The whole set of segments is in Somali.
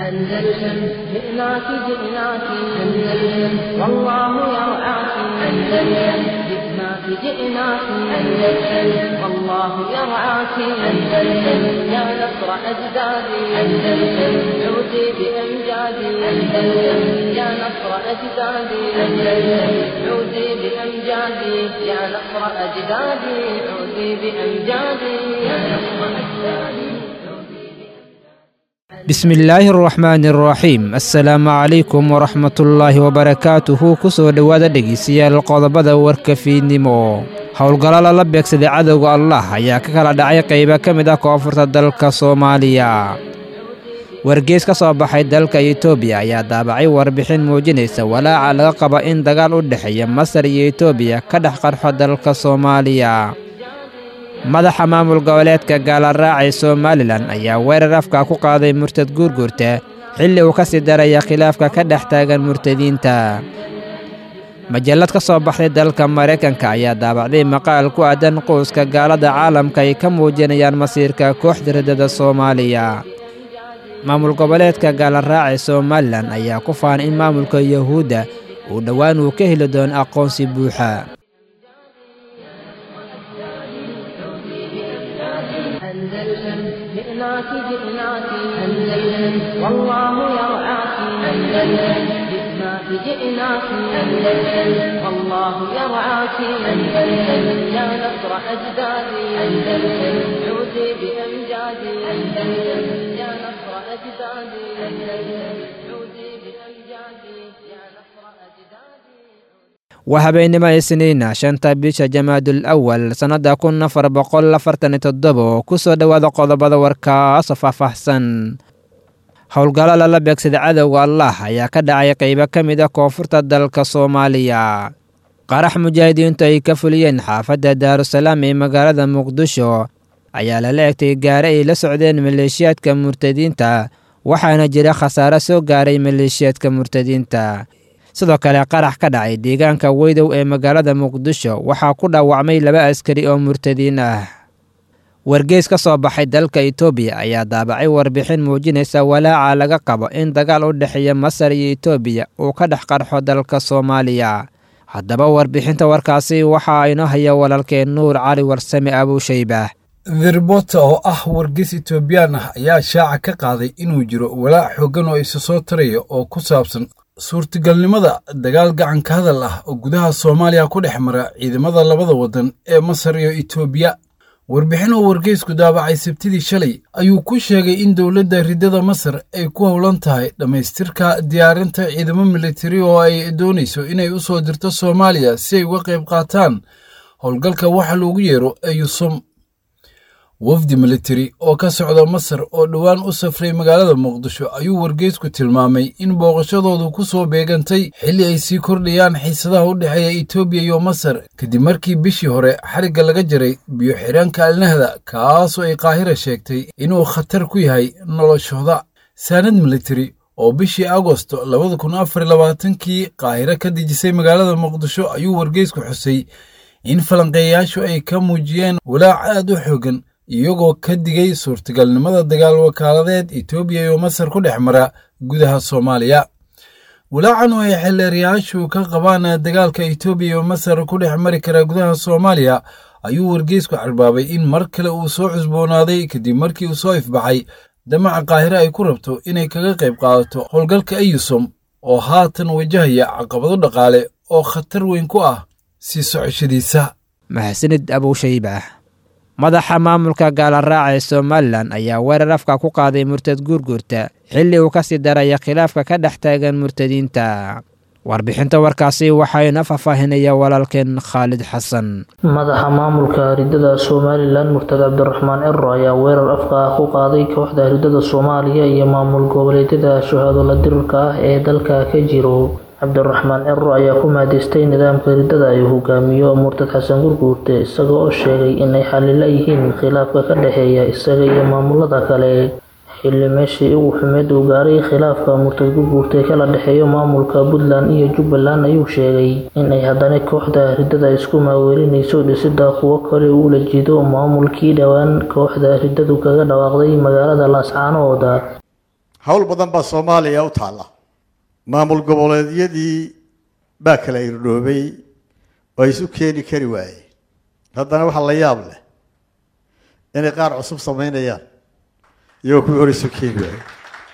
أندلسن جئناك جئناك أندلسن والله يرعاك أندلسن جئناك جئناك أندلسن والله يرعاك أندلسن يا نصر أجدادي أندلسن عودي بأمجادي أندلسن يا نصر أجدادي أندلسن عودي بأمجادي يا نصر أجدادي عودي بأمجادي يا نصر أجدادي bismi illaahi araxmaani araxiim assalaamu calaykum waraxmatullaahi wabarakaatuhu ku soo dhowaada dhegeystayaal qodobada warka fiidnimo howlgallo lala beegsaday cadowga allah ayaa ka kala dhacay qaybo ka mid ah koonfurta dalka soomaaliya wargeys ka soo baxay dalka etoobiya ayaa daabacay warbixin muujinaysa walaaca laga qaba in dagaal u dhexeeya masar iyo etoobiya ka dhex qarxo dalka soomaaliya madaxa maamul goboleedka gaalaraaca somalilan ayaa weerar afka ku qaaday murtad guurguurta xilli uu ka sii daraya khilaafka ka dhex taagan murtadiinta majallad ka soo baxday dalka maraykanka ayaa daabacday maqaal ku aadan quuska gaalada caalamka ay ka muujinayaan masiirka kooxda riddada soomaaliya maamul goboleedka gaalaraaca somalilan ayaa ku faanay in maamulka yahuudda uu dhowaan uu ka heli doono aqoonsi buuxa أندلسن جئناك جئناك أندلسن والله يرعاك أندلسن جئناك جئناك أندلسن والله يرعاك أندلسن يا نصر أجدادي أندلسن عودي بأمجادي أندلسن يا نصر أجدادي أندلسن عودي بأمجادي يا نصر أجدادي waa habeennimo isniina shanta bisha jamaadul awal sannadda kun afar boqol afartan iyo toddobo ku soo dhowaada qodobada warkaasoo faahfaahsan howlgallo lala beegsaday cadowga allah ayaa ka dhacay qaybo ka mid ah koonfurta dalka soomaaliya qarax mujaahidiintu ay ka fuliyeen xaafadda daarusalaam ee magaalada muqdisho ayaa lala egtay gaare ay la socdeen maleeshiyaadka murtadiinta waxaana jira khasaare soo gaaray maleeshiyaadka murtadiinta sidoo kale qarax ka dhacay deegaanka weydow ee magaalada muqdisho waxaa ku dhaawacmay laba askari oo murtadiin ah wargeys ka soo baxay dalka etoobiya ayaa daabacay warbixin muujinaysa walaaca laga qabo in dagaal u dhexeeya masar iyo etoobiya uu ka dhex qarxo dalka soomaaliya haddaba warbixinta warkaasi waxaa inoo haya walaalkeen nuur cali warsame abuushaybaah therbota oo ah wargeys etoobiyaan ah ayaa shaaca ka qaaday inuu jiro walaac xooggan oo isa soo taraya oo ku saabsan suurtagalnimada dagaal gacanka hadal ah oo gudaha soomaaliya ku dhex mara ciidamada labada waddan ee masar iyo etoobiya warbixin oo wargeysku daabacay sabtidii shalay ayuu ku sheegay in dowladda riddada masar ay ku howlan tahay dhammaystirka diyaarinta ciidamo militari oo ay doonayso inay u soo dirto soomaaliya si ay uga qayb qaataan howlgalka waxa loogu yeero eyusum wafdi militari oo ka socda masar oo dhowaan u safray magaalada muqdisho ayuu wargeysku tilmaamay in booqashadoodu ku soo beegantay xilli ay sii kordhayaan xiisadaha u dhexeeya etoobiya iyo masar kadib markii bishii hore xarigga laga jaray biyo xidhaanka alnahda kaasoo ay qaahira sheegtay inuu khatar ku yahay noloshooda saanad militari oo bishii agosto labada kun afar labaatankii qaahiro ka dejisay magaalada muqdisho ayuu wargeysku xusay in falanqeeyayaashu ay ka muujiyeen walaac aad u xoogan iyagoo ka digay suurtagalnimada dagaal wakaaladeed etoobiya iyo masar ku dhex mara gudaha soomaaliya walaacan oo ay xeelleerayaashu ka qabaan dagaalka etoobiya iyo masar ku dhex mari kara gudaha soomaaliya ayuu wargeysku carbaabay in mar kale uu soo cusboonaaday kadib markii uu soo ifbaxay damaca qaahire ay ku rabto inay kaga qayb qaadato howlgalka eyusom oo haatan wajahaya caqabado dhaqaale oo khatar weyn ku ah sii socoshadiisa mahadsanid abuushaybaah madaxa maamulka gaalaraaca ee somalilan ayaa weerar afka ku qaaday murtad guurguurta xilli uu ka sii daraya khilaafka ka dhex taagan murtadiinta warbixinta warkaasi waxayna faahfaahinaya walaalkeen khaalid xasan madaxa maamulka riddada somalilan murtad cabdiraxmaan ciro ayaa weerar afka ah ku qaaday kooxda riddada soomaaliya iyo maamul goboleedyada shahaadula dirirka ah ee dalka ka jiro cabdiraxmaan ciro ayaa ku mahadaystay nidaamka riddada ay hogaamiyo murtad xasan gurguurte isaga oo sheegay inay xalila yihiin khilaafka ka dhexeeya isaga iyo maamulada kale xilli meeshii ugu xumeed uu gaaray khilaafka murtad gurguurte kala dhexeeyo maamulka puntland iyo jubbaland ayuu sheegay inay haddana kooxda riddada isku maaweelinayso dhisida kuwo kale uula jido maamulkii dhowaan kooxda riddadu kaga dhawaaqday magaalada laascaanooda howl badan baa soomaaliya u taalla maamul goboleedyadii baa kala irdhoobay oo isu keeni kari waayeen haddana waxaa la yaab leh inay qaar cusub samaynayaan iyagoo kuwii hore isu keeni waayey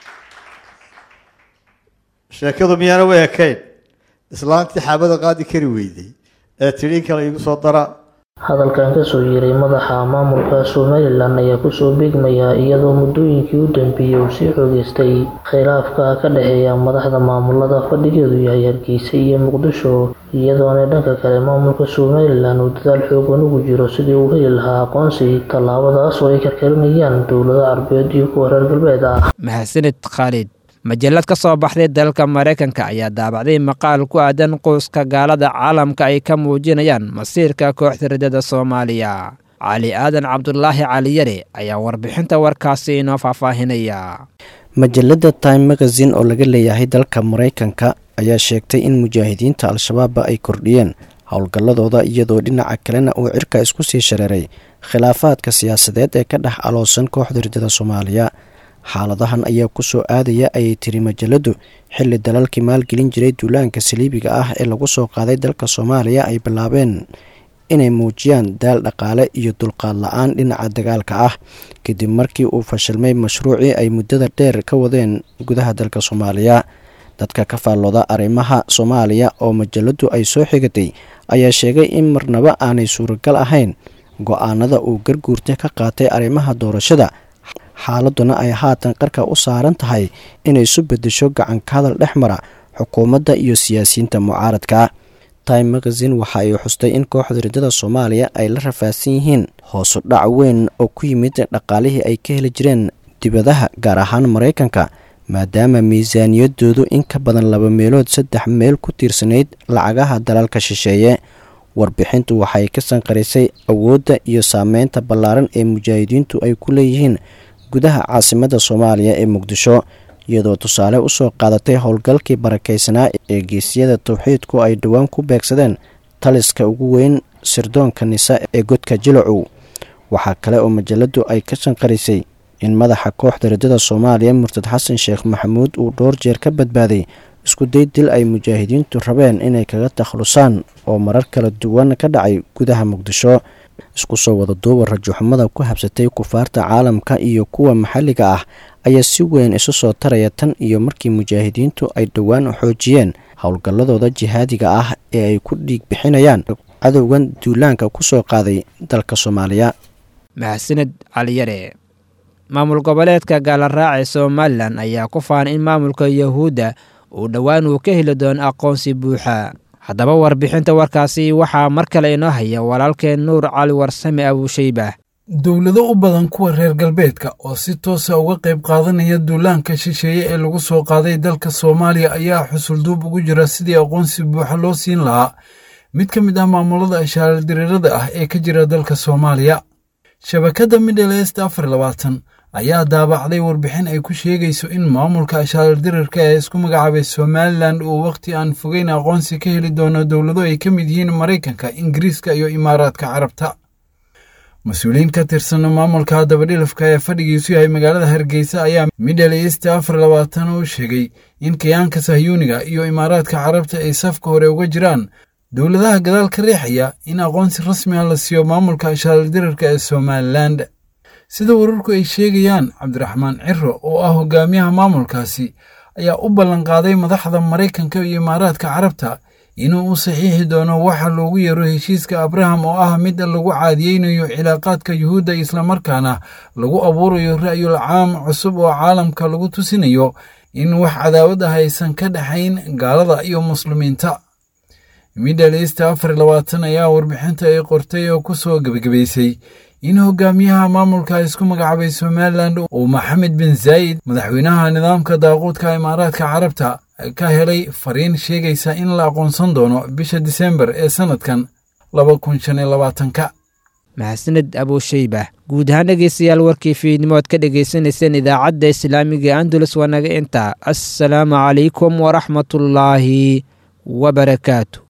sheekadu miyaana u ekayn islaantii xaabada qaadi kari weyday ee tidhi in kale igu soo dara hadalkan kasoo yeeray madaxa maamulka somalilan ayaa kusoo beegmaya iyadoo muddooyinkii u dambeeyey uu sii xoogeystay khilaafka ka dhexeeya madaxda maamulada fadhigeedu yahay hargeysa iyo muqdisho iyadoona dhanka kale maamulka somalilan uu dadaal xoogan ugu jiro sidii uu heli lahaa aqoonsi tallaabadaas oo ay karkarinayaan dowlado carbeed iyo kuwa reer galbeed ah mahadsanid khaalid majallad ka soo baxday dalka maraykanka ayaa daabacday maqaal ku aadan qoyska gaalada caalamka ay ka muujinayaan masiirka kooxda riddada soomaaliya cali aadan cabdulaahi caliyare ayaa warbixinta warkaasi inoo faahfaahinaya majalladda time magazine oo laga leeyahay dalka maraykanka ayaa sheegtay in mujaahidiinta al-shabaabba ay kordhiyeen howlgalladooda iyadoo dhinaca kalena uu cirka isku sii shareeray khilaafaadka siyaasadeed ee ka dhex aloosan kooxda riddada soomaaliya xaaladahan ayaa ku soo aadaya ayay tiri majalladdu xilli dalalkii maalgelin jiray duulaanka saliibiga ah ee lagu soo qaaday dalka soomaaliya ay bilaabeen inay muujiyaan daal dhaqaale iyo dulqaad la-aan dhinaca dagaalka ah kadib markii uu fashilmay mashruucii ay muddada dheer ka wadeen gudaha dalka soomaaliya dadka ka faallooda arrimaha soomaaliya oo majalladdu ay soo xigatay ayaa sheegay in marnaba aanay suuragal ahayn go-aanada uu garguurta ka qaatay arrimaha doorashada xaaladuna ay haatan qarka u saaran tahay inay isu bedesho gacanka hadal dhex mara xukuumadda iyo siyaasiyiinta mucaaradka time magazine waxa ay xustay in kooxda riddada soomaaliya ay la rafaadsan yihiin hoosu dhac weyn oo ku yimid dhaqaalihii ay ka heli jireen dibadaha gaar ahaan maraykanka maadaama miisaaniyadoodu in ka badan laba meelood saddex meel ku tiirsanayd lacagaha dalalka shisheeye warbixintu waxay ka sanqarisay awoodda iyo saameynta ballaaran ee mujaahidiintu ay ku leeyihiin gudaha caasimadda soomaaliya ee muqdisho iyadoo tusaale usoo qaadatay howlgalkii barakaysanaa ee geesiyada towxiidku ay dhowaan ku beegsadeen taliska ugu weyn sirdoonka nisa ee godka jilacow waxaa kale oo majalladdu ay ka sanqarisay in madaxa kooxda riddada soomaaliya murtad xasan sheekh maxamuud uu dhowr jeer ka badbaaday isku day dil ay mujaahidiintu rabeen inay kaga takhlusaan oo marar kala duwan ka dhacay gudaha muqdisho isku soo wada duuba rajuxumada ku habsatay kufaarta caalamka iyo kuwa maxalliga ah ayaa si weyn isu soo taraya tan iyo markii mujaahidiintu ay dhowaan xoojiyeen howlgalladooda jihaadiga ah ee ay ku dhiig bixinayaan cadowgan duulaanka ku soo qaaday dalka soomaaliya mahadsanid caliyare maamul goboleedka gaalaraac ee somalilan ayaa ku faanay in maamulka yahuudda uu dhowaan uu ka heli doono aqoonsi buuxa haddaba warbixinta warkaasi waxaa mar kale inoo haya walaalkeen nuur cali warsame abuushayba dowlado u badan kuwa reer galbeedka oo si toosa uga qayb qaadanaya duulaanka shisheeye ee lagu soo qaaday dalka soomaaliya ayaa xusulduub ugu jira sidii aqoonsi buuxa loo siin lahaa mid ka mid ah maamulada ashaaladireerada ah ee ka jira dalka soomaaliya shabakadda middle est afar labaatan ayaa daabacday warbixin ay ku sheegayso in maamulka ashaaldirarka ee isku magacaabay somalilan uu wakhti aan fogeyn aqoonsi ka heli doono dowlado ay ka mid yihiin maraykanka ingiriiska iyo imaaraadka carabta mas-uuliyiin ka tirsan maamulka dabadhilafka ee fadhigiisu yahay magaalada hargeysa ayaa middle east afar labaatan u sheegay in kayaanka sahyuuniga iyo imaaraadka carabta ay safka hore uga jiraan dowladaha gadaal ka riixaya in aqoonsi rasmi ah la siiyo maamulka ashaaldirarka ee somalilan sida wararku ay sheegayaan cabdiraxmaan ciro oo ah hogaamiyaha maamulkaasi ayaa u ballanqaaday madaxda maraykanka iyo imaaraadka carabta inuu u saxiixi doono waxa loogu yeero heshiiska abraham oo ah mid lagu caadiyeynayo cilaaqaadka yuhuudda islamarkaana lagu abuurayo ra'yul caam cusub oo caalamka lagu tusinayo in wax cadaawad ah aysan ka dhexayn gaalada iyo muslimiinta middle east afar labaatan ayaa warbixinta ay qortay oo ku soo gebagabaysay in hogaamiyaha maamulka isku magacaabay somalilan uu maxamed bin zaayid madaxweynaha nidaamka daaquudka imaaraadka carabta ka helay fariin sheegaysa in la aqoonsan doono bisha disembar ee sannadkan laba kun shan iyo labaatanka mahadsanid abuushayba guud ahaan dhegeystayaal warkii fiidnimo ad ka dhagaysanayseen idaacadda islaamiga andulus waa naga intaa assalaamu calaykum waraxmatullaahi wabarakaatu